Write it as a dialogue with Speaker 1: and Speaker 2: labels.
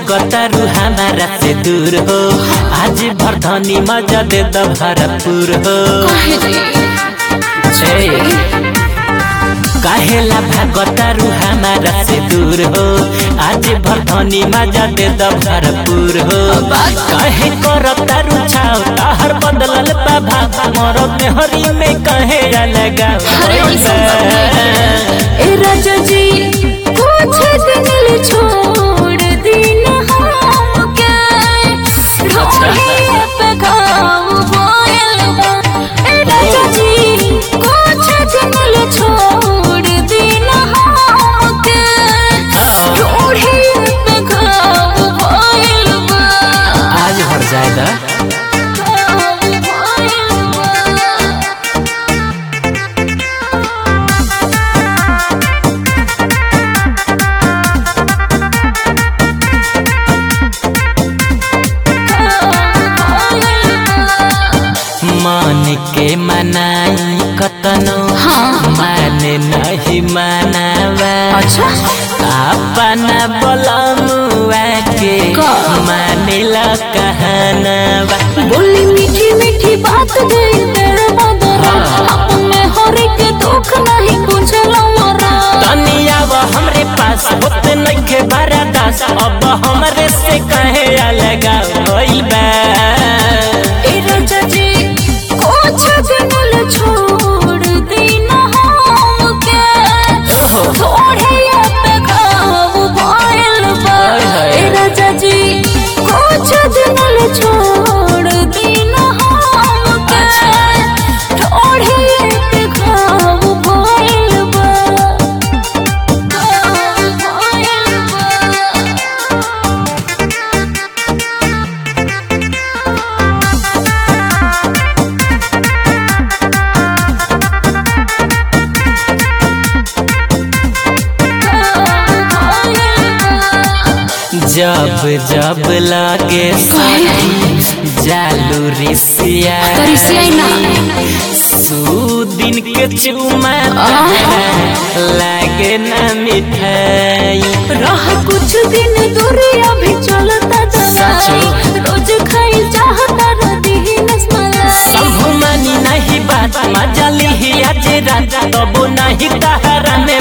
Speaker 1: भागतारू हमारा से दूर हो आज भरधनी मजा दे द भरपूर हो
Speaker 2: काहे रे
Speaker 1: छे काहेला भागतारू हमारा से दूर हो आज भरधनी मजा दे द भरपूर हो काहे करतारू छाव ताहर बदलल बा भाग मरद में हरी में कहे लगा
Speaker 2: अरे ऐसा ए राजा जी कुछ दिन ले छोड़ दीना हमके ढोली पे घाव बोल बा ए राजा जी कुछ दिन ले छोड़ दीना हमके ढोली पे घाव बोल बा
Speaker 1: आज भर जाएगा
Speaker 2: घाव बोल बा
Speaker 1: मन के मनाई कतनो
Speaker 2: हाँ।
Speaker 1: माने नहीं मनावा
Speaker 2: अच्छा
Speaker 1: अपना बलमुआ के
Speaker 2: का?
Speaker 1: माने ला कहनावा
Speaker 2: बोली मीठी मीठी बात गई तेरे बदरा अपने हरे के दुख नहीं बुझला मरा
Speaker 1: तनी अब हमरे पास होत नइखे बारा दास अब हमरे से कहे अलगा होइल बा
Speaker 2: ए राजा जी कुछ दिन ले छोड़ देना हमके थोड़े पे घाव भइल बा
Speaker 1: हाय हाय।
Speaker 2: ए राजा जी कुछ दिन ले छोड़ देना हमके थोड़े पे घाव भइल बा घाव भइल बा
Speaker 1: जब जब लागे साथी जालू रिसिया दिन के चुमा लागे ना मिठाई
Speaker 2: रह कुछ दिन दूर अभी चलता दवाई रोज खाई चाहता रदी नस्मलाई
Speaker 1: संभू मानी नहीं बात मजा लिही आज रात तबो नहीं तहरा में